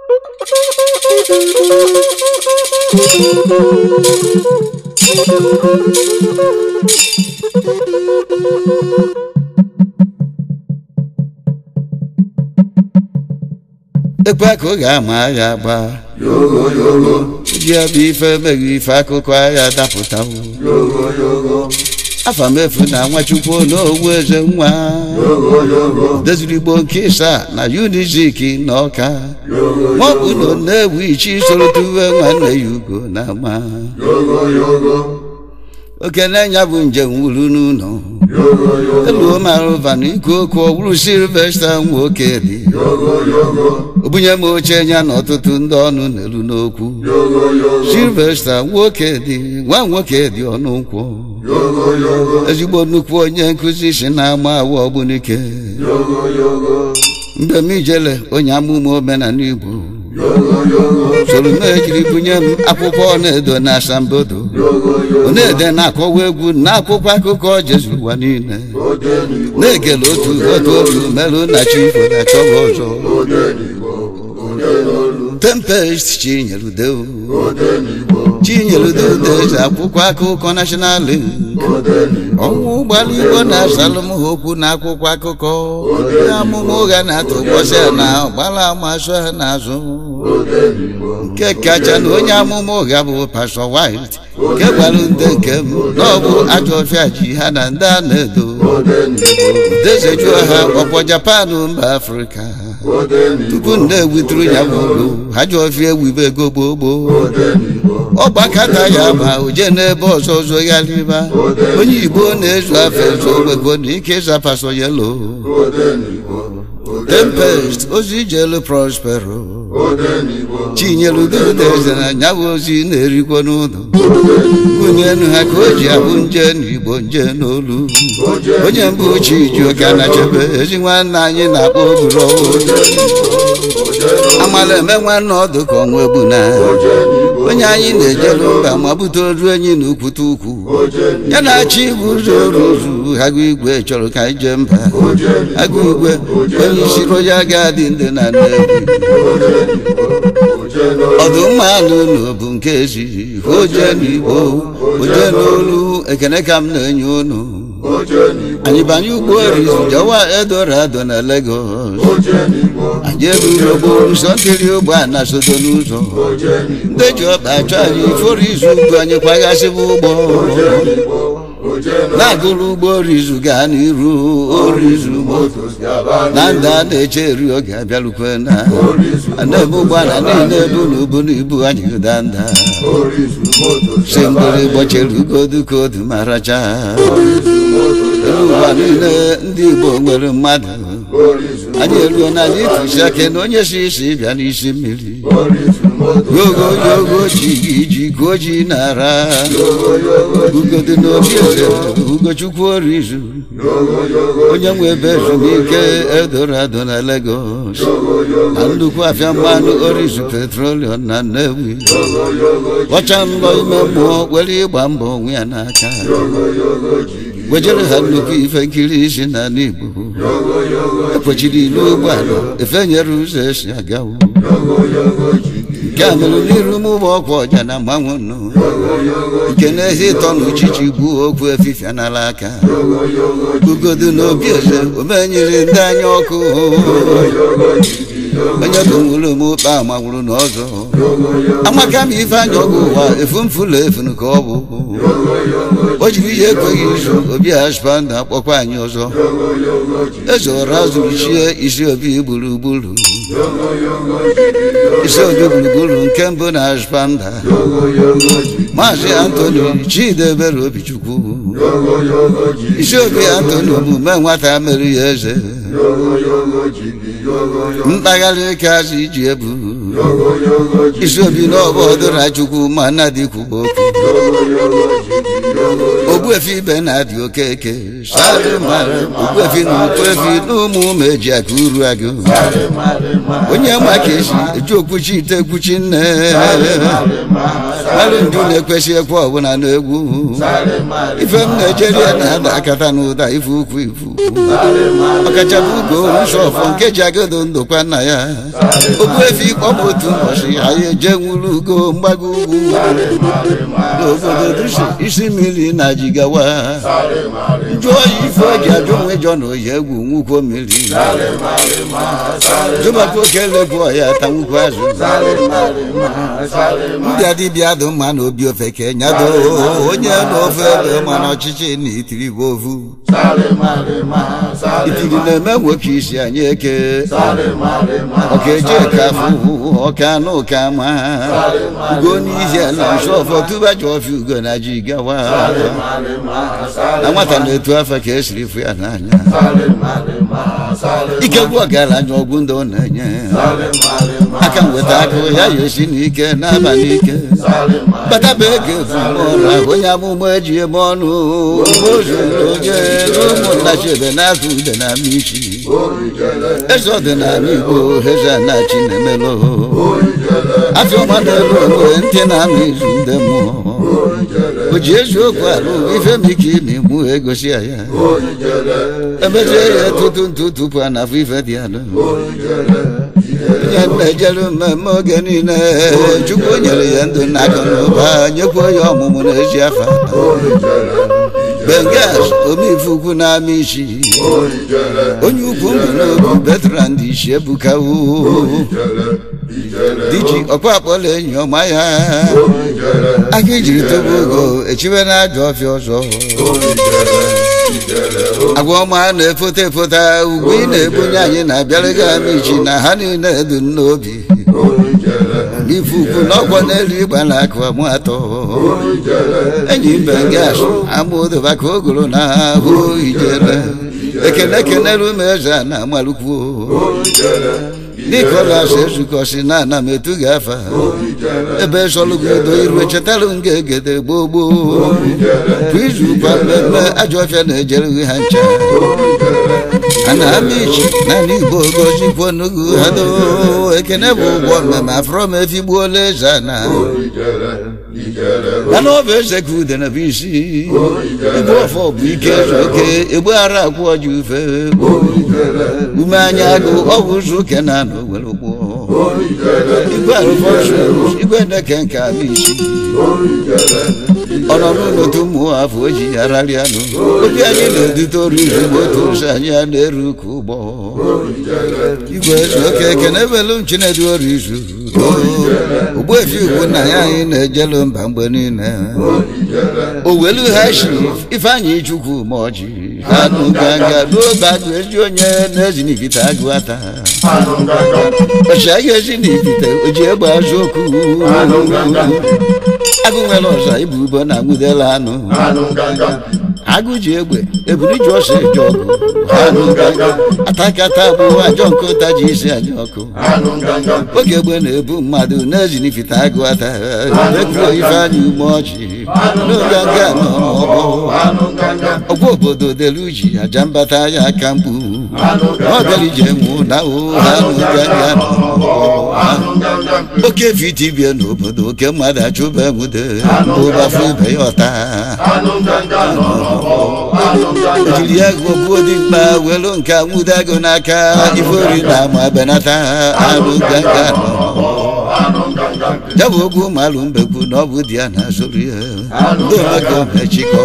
ekwe ka ọ ga-ama agha agba ji bụ ife emeghị ife akụkọ agha dapụtawo afa mefu na nwachukwu n'owu eze nwa deziri igbo nke ịsa na unizik na ọka maọbụ na ọ na-ewu ichi soro tuwe nwanne ya ugo na ama okene ya bụ njem wuru n'ụlọ eluo marụva na ikwu okwu ọwụrụ silvesta nwoke dị obunye m oche ya na ọtụtụ ndị ọnụ na-elu n'okwu silvesta nwoke dị nwa nwoke dị ọnụ nkwụ ezigbo nnukwu onye nkụzi si na-ama awa ọgbunike mgbe m ijele onye amụma omenala igbo soro m ejiri bunye m akwụkwọ na-edo na asambodo na-ede na-akọwa egwu na akwụkwọ akụkọ jezuru ụwa niile na-ekele otu otu otu merụ na chifo na chọwa ọzọ tempest chinyelude chinyelude eze akwụkwọ akụkọ national link ọnwụ gbara igbo na asalụm ha okwu na akwụkwọ akụkọ onye amụma ụgha na-atụ ụbọchị a na ọgbara amasụ ha n'azụ nke kacha na onye amụma ụgha bụ pastọ white nke gwara ndị nke m na ọ bụ ajọ ọfịa ji ha na ndị a na-edo dezejuo ha ọkpọ japan mba afrịka tupu nne ewuturu ya bụ olu ha ji ọfịa ewibe ego gboo gboo ọgbakata ya ma oje n'ebe ọzọ zogharịba onye igbo na-ezu afọ ezu ogbego na ike ịza pasọ yelo tempest ozi jelu prospero chinyelududeze na nyabụ ozi na-erikwa n'ụlọ nwunye enu ha ka o ji abụ nje n'igbo nje n'olu onye mbụ chijioka na chebe ezi nwanne anyị na-akpọ oburo amala eme nwanne ọdụ ka ọnwa egbu na onye anyị na-ejelu mba ma bute oru enyi na ukwute ukwu ya na-achị igbu ụzọ oruzu agụ igwe chọrọ ka anyị jee mba agụ igwe onye isi royal gadi ndị na nnewi ọdụmma n'ụlọ bụ nke ezighị oje n'igbo oje n'olu ekene ka m na-enye unu anyị banye ụgbọ orizu jewa edorado na Lagos anyị eburu okporo ụzọ nkiri ụgbọ a na sodo n'ụzọ ndị ji ọkpa achọ anyị iforo izu ugbu anyị kwaghasịbụ ụgbọ na-agụrụ ụgbọ orizu gaa n'iru orizu na ndị a na-eche eri oge abịarukwe na na-eme ụgbọala niile bụ na ubu na ibu anyị danda si mgbere gbọchere ugodu ka odu ma racha ụwa niile ndị igbo nwere mmadụ anyị eruo n'ala ikusi ake na onye si isi bịa n'isi mmiri yogo yogo ji gị ji ka ji nara ugodu n'obi eze ugochukwu orizu onye nwe ebe ezumike edorado na Lagos na nnukwu afịa mmanụ orizu petrolium na Nnewi ọcha mbọ ime mmụọ were ịgba mbọ onwe ya n'aka wejere ha nnukwu ife nkiri isi n'ala Igbo ekwechiri ilu ụgbọala efenyere ụzọ esi agawo nke a mere n'iru m ụgbọ ọkwa ọja na mmanwụ nụ nke n'ezi ịtọ na uchichi gbuo okwu efifia n'ala aka ugodu na obi eze omenyere ndị anya ọkụ onye bụ nwere m ụkpa amagburu n'ọzọ amaka m ife anya ọgụ ụwa efu mfụlụ efunu ka ọ bụ o jiri ihe ekweghị izu obi aspanda akpọkwa anyị ọzọ eze ụra zụrichie isi obi gburugburu isi obi gburugburu nke mbụ na aspanda maazị antoni chidebere obichukwu isi obi antoni omume nwata mere ya eze mkpagharị ka azụ iji ebu isi obi n'ọbọdụra chukwu ma nnadịkwu okwu ogbuefi ibe na-adị okeke ogbuefi na ukwefi na ụmụ ụmụ eji aka uru agụ onye ma ka esi eji okwuchi ite ekwuchi nne alụ ndị na-ekwesị ekwe ọbụla n'egwu ife m na-ejeri ya na-ada akata n'ụda ife ukwu ifu ọkachapụ ugo nsọ ọfọ nke ji agado ndokwa nna ya ogbuefi kpọbụ otu ụbọchị anyị eje nwuru ugo mgbago ugwu n'obodo dusi isi mmiri na jigawa jụọ ya ife o ji ajụ onwe jọ na oyi egwu nwukwo mmiri jụbata oke lebụọ ya ta nwukwu azụ ndị adịbịa dị mma na obi ofeke nyado onye n'ofe ebe mana ọchịchị na itiri bụ ovu itiri na-eme nwoke isi anyị eke ọka eje ka afụ ọka anụ ka ma ugo n'ihi ala nsọ ọfọ tụba ji ọfịa ugo na ji gawa na nwata na-etu afọ ka esiri fụ ya n'anya ikegwu ọgaranya ọgwụ ndị ọ na-enye aka nweta akụ ya ya esi n'ike n'aba n'ike bataba ego efumụra onye amụma eji eme ọnụ ozuru onye ụmụnna chebe na-azụ ude na ama isi eze ọdịnala igbo eze na chinemelo afịọma na-elu onwe ntị na-anụ izu ndị mmụọ o ji eziokwu alụ ife m ike ime mụ egosi ya ya emechie ya tutu ntụ tupu a na-afụ ife dị alụ onye na-ejere mmemme oge niile chukwu nyere ya ndụ na akụ na ụba nyekwuo ya ọmụmụ n'ezi afa bengas omeife na-ama isi onye ukwu mbụ n'obi veteran dị isi ebuka diji ọkwa akpọla enyi ọma ya aka ijiri tobe ogo echiwe na ajọ ọfịa ọzọ agwa ọma na-efota efota ugwu ị na-ebunye anyị na-abịara gị ama ichi na ha niile dị n'obi n'ife ukwu n'ọkwọ n'elu ịgba na akụ amụ atọ enyi mbe gas amaodoba ka o goro na ahụ ijele ekene kenere ume eze a na amalụkwuo nikolas ezukọsi na ana m etu gị afa ebe sọlụgodo iru echetara m ga-egede gboo gboo kwa izu kwa mmemme ajọ ọfịa na-ejere gị ha ncha a na-ama ichi naanị igbo gozikwo n'ugwu ha do ekene bụ ụgwọ mmemme afọrọ m efigbuola eze a na mana ọ bụ eze ka udene bụ isi igbu ọfọ bụ ike ezu oke egbughara akwụ ọjị ufe ume anya agụ ọ bụ ụzọ ụke na anọ were ụgbọ igwe arụfọsụ igwe neke nke abụ isi ọ nọ n'ụlọtu ụmụ afọ o ji ya rarịanụ obi anyị na-edute oru izugbo otu ụzọ anyị a na-eru ka ụgbọ igwe ezu oke ekene ebelu m chinedu oru izu ogbuefi ugwu nna ya anyị na-ejelu mba mgbe niile owelu ha shi ifeanyị chukwu ma ọjị anụ ganga n'oge agụ ezi onye na-ezinibite agụ ata ọchịagha ezinibite oji egbe azụ okwu agụ nwere ọza ibu ubo na nwudela anụ agụ ji egbe eburu ji ọsọ eji ọgụ atakata bụ ajọ nkụta ji isi anya ọkụ oge egbe na-ebu mmadụ na-ezinifite agụ ata ekuo ifeanyị ume ọjị n'oge nga ọgwụ obodo delu ji aja mbata ya aka mkpu ọbịalije nwụ na ụhanụganga oke vitibie n'obodo oke mmadụ achụba nwude ụbafụ ibe ya ọta ejiri ya gụgbuo dimkpa welu nke nwude agụ n'aka ifeori na ama benata anụ ganga ya bụ ogwu malụ mbekwu na ọ bụ di ya na-azụrụ ya ndị omeka omechikọ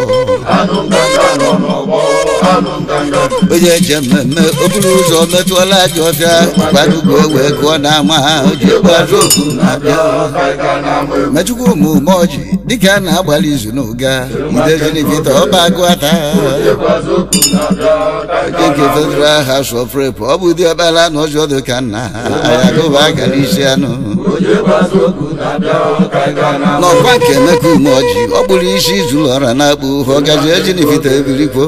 onye eje mmemme okporo ụzọ metụọla ajọ ọfịa kwadugo wee gụọ n'ama o ji gbazụ okwu na-abịa mechukwu omume ọjị dịka a na-agbalị izu n'ụga idezinivita ọba agụ ata onye nke federal house of rep ọ bụ dị ọkpara na ọzọ dị ka nna ya gụba gara isi anụ n'ọkwa nke emeka ume ọjị ọ kpụrụ isi zuru ọra na-akpụ ọgazi ezinivita ebirikwo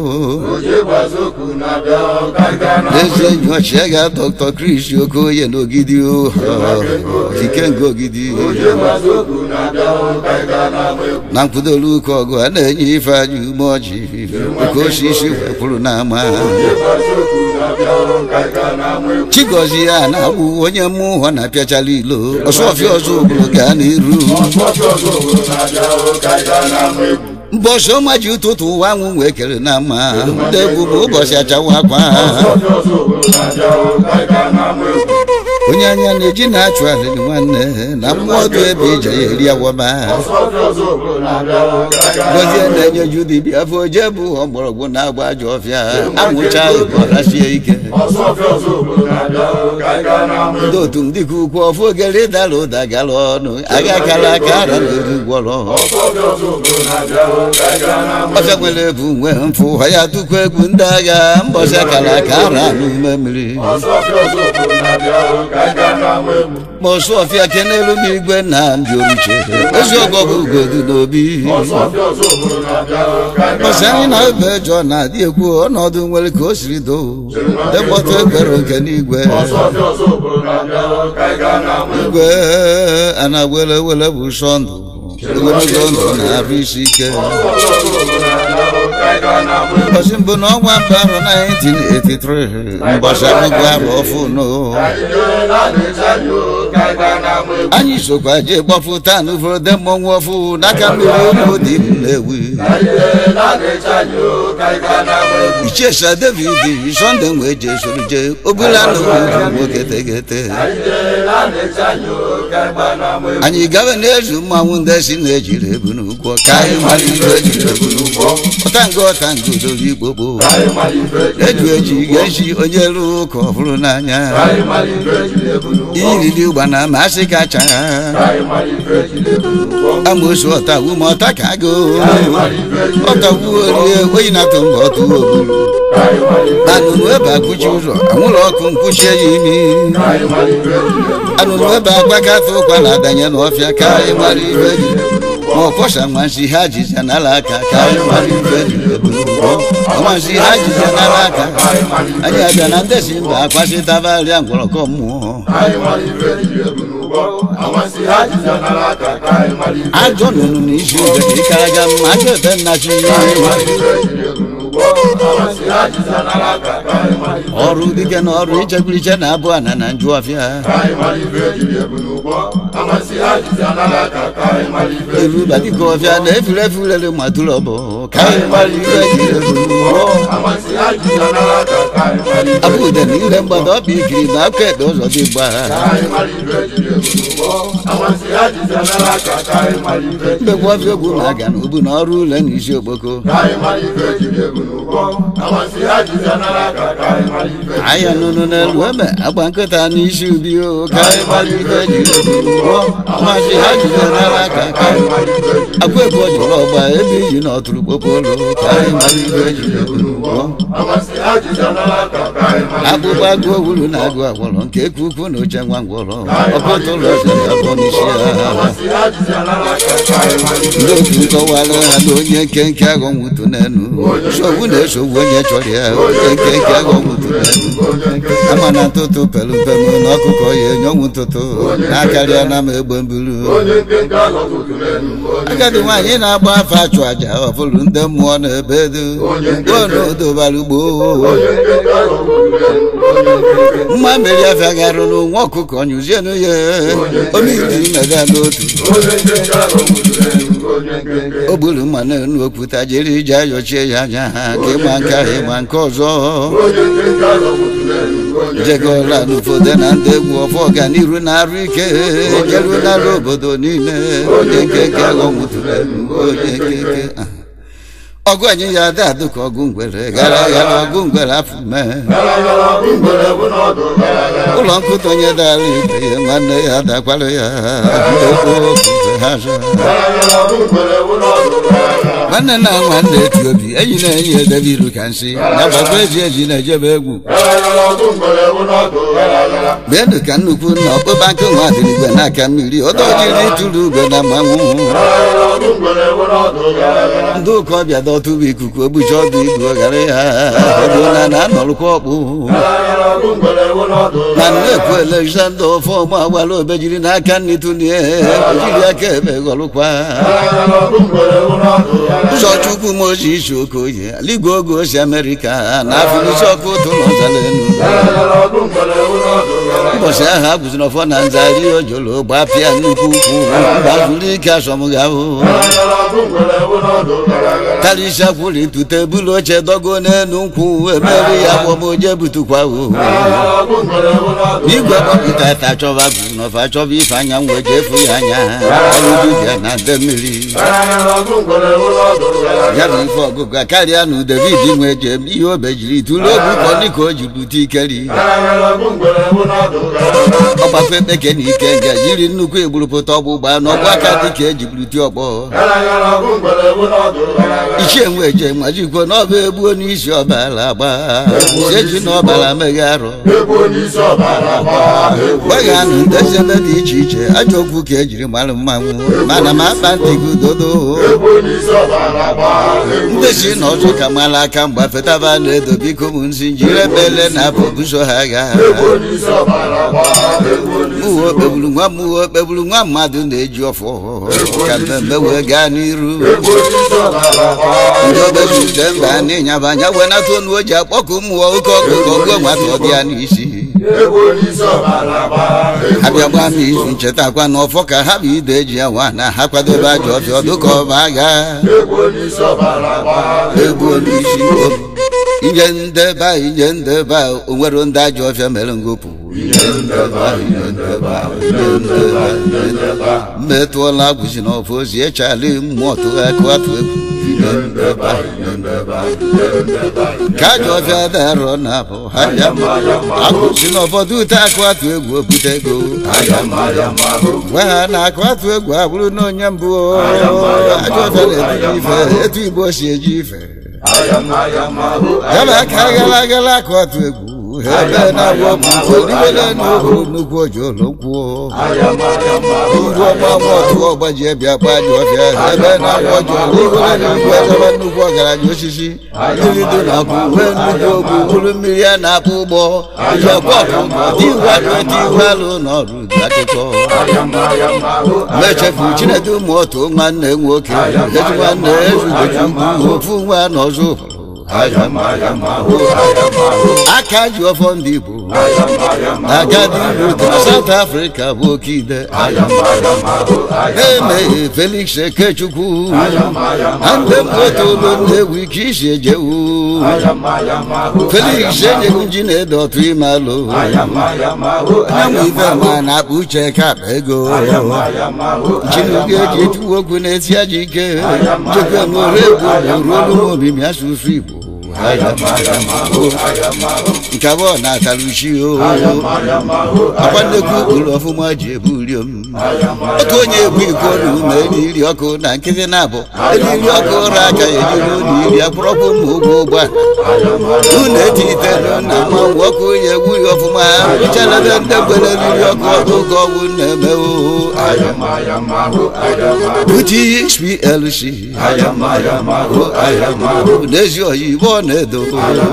n'ezi enyi ọchịagha dr chris okoye n'ogidi ikenga ogidi na mkpụdolu ụka ọgụ a na-enye ifeanyị ume ọjị oke osisi wepụrụ n'ama chigozie ya na-agbụ onye mmụọ na-apịachala ilo ọsọfịa ọzọ obodo gaa n'iru mbọchị ọma ji ụtụtụ ụwa anwụ wee kere na mma ndị egwu bụ ụbọchị achawa akwa onye anya na-eji na-achụ alịrị nwanne na mmụọ dị ebe ije ya eri awọba gozie na-enye ju dibịa afọ oje bụ mgbọrọgwụ na-agba ajọ ọfịa anwụcha ọrasie ike ndị otu ndị ka ukwu ọfụ ogere dara ụda gara ọnụ aga kara aka ara na-eri gwọrọ ọfịa nwere ebu nwee mfụ ya tukwu egwu ndị agha mbọchị akara aka ara n'ume mmiri ma ọsụ ọfịa kenelu m igwe na ndị oruche ezi ọgọ bụ ugodu n'obi mbọchị anyị na-ebe jọ na-adị ekwu ọnọdụ nwere ka o siri doo depọta ekwere oke n'igwe igwe a na-were were bụ sọ ndụ ogologo ndụ na-arụ isi ike ụbọchị mbụ n'ọnwa mbụ arọ 1983 mbọchị amụgwọ arọ ọfụnụ anyị sokwa jee gbapụta n'ụfọdụ mmọnwụ ọfụ n'aka mmiri olu dị m na-ewi ichesa david sọnde wee jee soro jee obula na olu nwoke tegete anyị gawe n'ezu mmanwụ ndị si na-ejiri ebu n'ụgwọ ka anyị mara ihe ejiri ebu n'ụgwọ ọtango ọtango doro igbogbo eju eji ga-eji onye rụrụ ụka ọhụrụ n'anya iriri ụgbana ma asị kacha amosu ọtawu ma ọta ka agụ ọtawu orie oyi na-atụ mba ọtụ ogburu anụnụ ebe akwụchi ụzọ anwụrụ ọkụ nkwụchi ya imi anụnụ ebe agbakata ụkwa na-adanye n'ọfịa ka anyị mara ihe ejiri ma ọkwọsa nwansi ha jiza n'ala aka ka anyị mara ihe ejiri ebu n'ụgbọ ọnwansi ha jiza n'ala aka anyị abịa na ndị si mba akwasịtabarịa ngwọrọkọ mmụọ ajọ nụnụ na isi oge ka ịkaraga mma ajọ ebe nnachi ọrụ dike na ọrụ ichekwuriche na abụ ana na njụ ọfịa erula dịka ọfịa na efure efurere matụrụ ọbụ ka anyị mara ihe ejiri ebu n'ụgbọ abụ ude na ire mgbada ọbịa ikiri na aka ekpe ụzọ dị mgba mbekwa ọfịa egwu na-aga n'ubu na ọrụ ule na isi okpoko anya nụnụ n'elu ebe agba nkịta n'isi ubi o ka anyị mara ihe ejiri ebu n'ụgbọ ọmasị ha jide n'ala aka ka akwa ebe ọ jụrụ ọgba ebe iji na ọtụrụ kpokpolo ka anyị mara ihe ejiri ebu n'ụgbọ akpụkpọ agụ owuru na agụ agwọrọ nke ekwu ukwu na oche nwa ngwọrọ ọkọtụ ụlọ ọzọ na-abụọ n'isi ha ndị otu nkọwara ha na onye nkenke aghọ nwutu n'enu nsogbu na-esogbu onye chọrọ ya onye nkenke aghọ nwutu n'enu ama na ntụtụ pelu mpemu na ọkụkọ ya enyonwu ntụtụ na-akarịa na ma egbe mburu agadi nwaanyị na-agba afọ achụ aja ọbụrụ ndị mmụọ na-ebe edu onodobara ugbo mma mmeri afịa garụrụ nwa ọkụkọ nyụzienụ ya omiri mega n'otu o gburu mma n'elu okwuta jiri ije ayọchie ya anya ha ka ịma nke ahụ ịma nke ọzọ jegola n'ụfọdụ na ndị egwu ọfọ ọganiru na-arụ ike jeruo n'ala obodo niile onye nkeke aghọnwụtụrụ onye nkeke ọgụ anyị ya ada adụ ka ọgụ ngwere gara gara ọgụ ngwere afọ mee ụlọ nkụta onye dara ibe ya nwanne ya dakwara ya ekwu ofufe ha zụ nwanne na nwanne eti obi enyi na enyi edebe iru ka nsị na gbagba eji eji na-ejebe egwu meenụ ka nnukwu nna ọkpụkpa nkụ nwa dịrị igwe n'aka mmiri ọdọ jiri tụrụ ugwe na mmanwụ ndị ụka ọbịa dọtụba ikuku ogbuchi ọdụ igwe ghara ya ego na na anọrụkwa ọkpụ na nnekwu alexander ọfọma agbara obejiri n'aka nri tụlie jiri aka ebe ghọrụkwa ụzọchukwu moses okoye aligwe oge osi amerịka na afụlisi ọkụ ụtụ n'ọzara enu ụbọchị ahụ a gụziri ọfọ na nzari ojolo gbapịa nnukwu ukwu gbazuru ike asọmghị ahụ karịsịa kwụrụ tute bulu oche dogo n'elu nkwụ emeri ya gbọmoje butukwa o igwe gbọpụta ta chọba bụ n'ọfa chọba ife anya wee jefu ya anya ọrụ dibịa na nde mmiri ya bụ ife ọgụgụ karịa na david nwe jem ihe obe jiri tụrụ obu kọnịka o ji bute ikeri ọgbafe ekpeke na ike nga jiri nnukwu egburupụta ọgbụgba n'ọgbụ aka dịka eji buruti ọgbọ ichie nwe je majikwo n'ọba egbuo n'isi ọbara agba eji n'ọbara meghe arụ gbaghanụ ndezebe dị iche iche ajọ okwu ka ejiri mara mmanwụ mana ma akpa ntị gị dodo ndị si na ọzọ ka mara aka mgba fetaba na-edo biko m nsi jiri ebele na apụ buso ha agha mụwa okpegburu nwa mụwa okpegburu nwa mmadụ na-eji ọfọ ka mmemme wee gaa n'iru ndị obezute mba n'ịnyaba anya wee nata onu o ji akpọkụ mmụọ oke ọkụkọ gụọ nwata ọ dị ya n'isi abịa gbaa m izu nchetakwa na ọfọ ka ha bụ ide eji ya nwa na ha kwadobe ajọ ọfịa ọdụ ka ọba agha egbu n'isi inye ndeba inye ndeba o nwere ndị ajọ ọfịa mere ngopụ mmetụọla agwụzi n'ọfọ ozi echali mmụọ tụgakụ atụ egwu ka ajọ ọfịa darọ na abụ ha ya agwụzi n'ụfọdụ ute akụ atụ egwu obute ego gwa ha na akụ atụ egwu abụrụ na onye mbụ ajọ ọfịa na-ebuji ife etu igbo si eji ife yaba aka gara agara akụ atụ egwu ebe na-agwọ bụ oliwele n'ohu nnukwu ojolo nkwuo ngwa ọgbanwe ọtụ ọgbaji bịa gba ajọ ọfịa ebe na-agwọ ojolo iwele nnukwu ezebe nnukwu ọgaranya osisi mmiri dị na akwụ nwee nnukwu ogbu bụrụ mmiri a na-akpụ ụgbọ ijekwa ọkụkọ tiwalụ tiwalụ n'ọrụ akụkọ mechefu chinedu ụmụ otu nwanne nwoke eji nwanne ezugochukwu ofu nwa n'ọzọ aka ji ọfọ ndị igbo agadi rute na south africa bụ oke ide emeghe felix ekechukwu na ndị mkpotolo na-ewu ike isi ejewu felix enyeghị ji na-ede ọtụ ime alụ anyanwụ ife ma na-akpa uche ka akpa ego chinugo eji etiwu okwu na-esi aja ike njekwe n'ore egwu ruo olu omimi asụsụ igbo nke abụọ na-atara uchi akwa nnekwu ụkpụrụ ọfụma ji ebu uriom otu onye ebu iko na ume iri ọkụ na nkịtị na-abụ eriri ọkụ ụra aka ya ejiri ụlọ iri akpụrọkpụ ma ụgwọ ụgbọ unu etite na mmanwụ ọkụ ya egwu ya ọfụma richalebe ndị mgbere eriri ọkụ ọkụ ka ọgwụ na-eme uti HPLC n'ezi oyibo ọ na-edo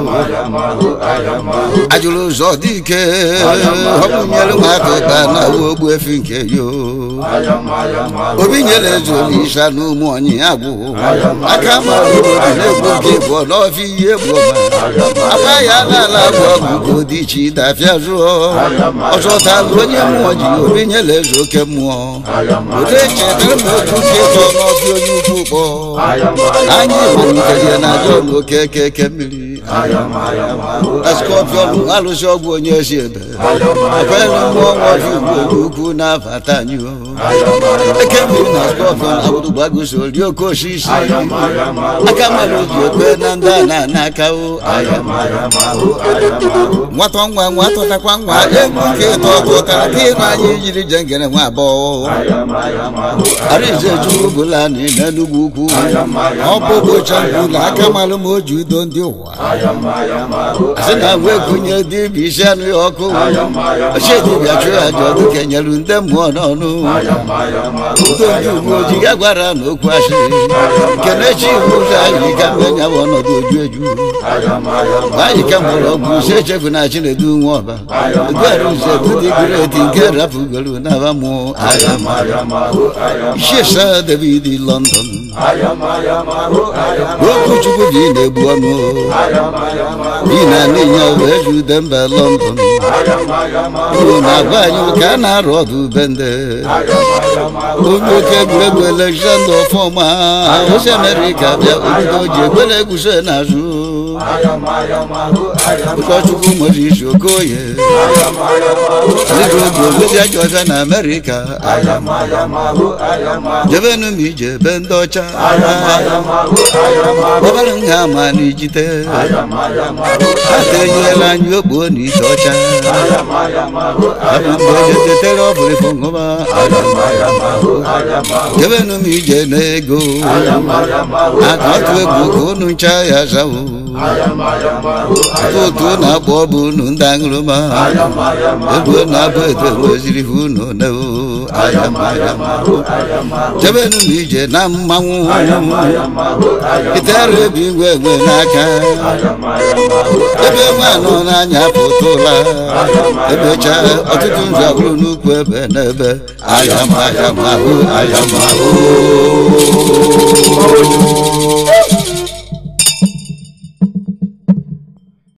ajụrụ ụzọ dị ike ọmụnyere nwata ụka na ogbu efi nke yo obi nyere eze olisa na ụmụ onye agwụ aka mara obodo na-egbu nke bụ n'ọfịa ihe egbu ọma agba ya n'ala bụ ọgwụ ka dị iche dafịa zụọ ọzọ talụ onye mmụọ ji obi nyere eze oke mmụọ odo echetara m otu nke tọ n'ọfịa onye ukwu kpọ anyị malitere na ajọ oke keke mmiri skọpiọn alụsị ọgwụ onye si ebe akwere mmụọ nwaji ugbo ukwu na-abata anyị eke mmiri na skọpiọn agbụrụgbagoso ri oke osisi aka mara oji ekpe na ndị a na-ana aka nwata nwa nwata takwa nwa egwu nke ịtọ tụtara ka ịnụ anyị jiri je ngere nwa abụọ arize chukwu bụla na n'enugwu ukwu ọ bụ ụbọchị mbụ na aka mara m o ji udo ndị ụwa asị na wee kunye dibịa isi anụ ya ọkụ ochie dibịa chụọ aja ọdụ kenyelu ndị mmụọ n'ọnụ udo ndị uwe ojii ya gwara na okwu asịrị kenechi iwu ụzọ anyị ka mmenya bụ ọnọdụ oju eju anyị ka mgbọrọgwụ ise echefu na chinedu nwa ọba egwere uze bụdị greti nke rapụgoro n'aba mụọ agha Ishesa David London Okwuchukwu bi na-egbu ọnụ bi na n'inya wee jude mba London uru na-agwa anyị ka a na-arụ ọdụ bende onye oke egwuregwu Alexander ọfọma osi Amerịka bịa obido ji ekwere egwuso n'azụ ụkọchukwu nwere isi okoye dịka oge ozi ajọ ọcha na Amerịka jebenu m ije ebe ndị ọcha ọbara nha ma n'ijite aka enyela anyị okpuo na ite ọcha abụ mgbe ejetetere ọbụrịfụ ṅụba jebenu m ije n'ego aka ọtụ egwu ka unu ncha ya zawo otu na-akpọ ọbụ unu ndị aṅụrụma egwu na-abụ edo nweziri ha unu newo jebenu m ije na mmanwụ itere ebe igwe enwe n'aka ebe nwa nọ n'anya pụta ụla ebecha ọtụtụ nzu abụrụ n'ukwu ebe n'ebe ayamahụ ayamahụ